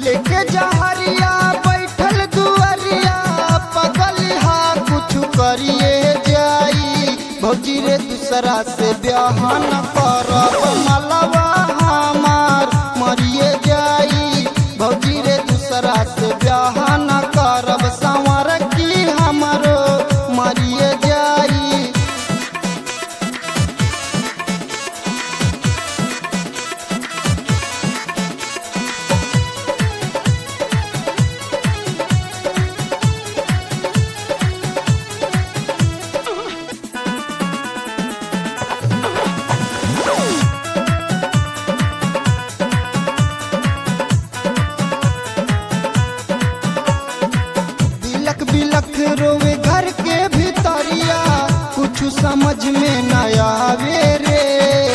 लेके जहरिया बैठल दुअरिया पगलिहा कुछ करिए जाई भौजी रे दूसरा से ब्याह न करब मलवा हमार मरिए जाई भौजी रे दूसरा से ब्याह न करब संवर की हमरो मरिए जाई बिलक बिलक रोवे घर के भीतरिया कुछ समझ में न आवे रे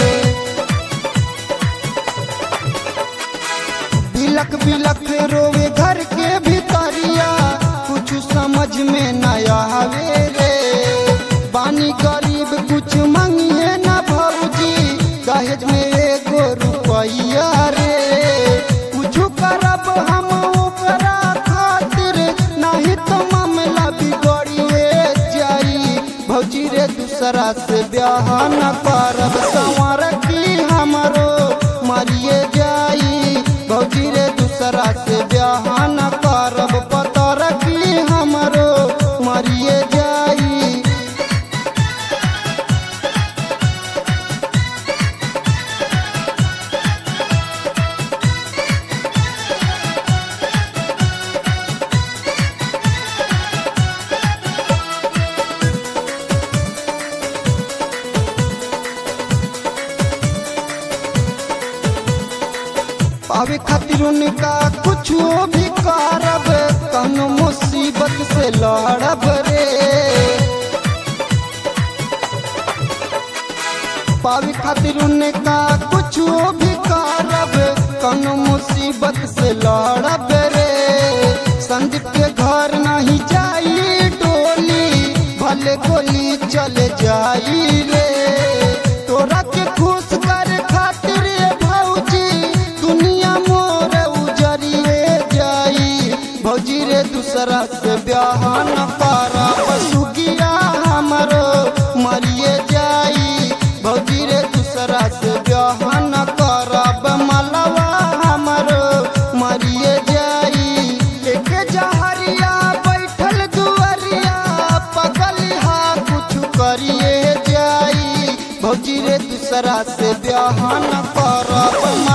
बिलक बिलक रोवे घर के भीतरिया कुछ समझ में न आवे रे बानी गरीब कुछ मंगिए न भौजी दहेज में एगो रुपैया रे कुछ करब हम ओकरा खातिर नहीं तो मामला बिगड़िए जाई भौजी रे दूसरा से ब्याह न करब संवर की हमरो मरिए जाई भौजी रे दूसरा से ब्याह न करब पतर की हमरो मरिए जाई पावे खातिर उनका कुछ भी करब कौनो मुसीबत से लड़ब रे पावे खातिर उनका कुछ भी करब कौनो मुसीबत से लड़ब रे संदीप के घर नहीं जाई टोली भले गोली चले जाई रे तोरा के खुश कर खातिर ये भौजी दुनिया मोर उजरिए जाई भौजी रे दूसरा से ब्याह न करब सुगिया हमरो मरिए जाई भौजी रे दूसरा से ब्याह न करब मलवा हमरो मरिए जाई लेके जहरिया बैठल दुअरिया पगलिहा कुछ करिए जाई भौजी रे दूसरा से ब्याह न करब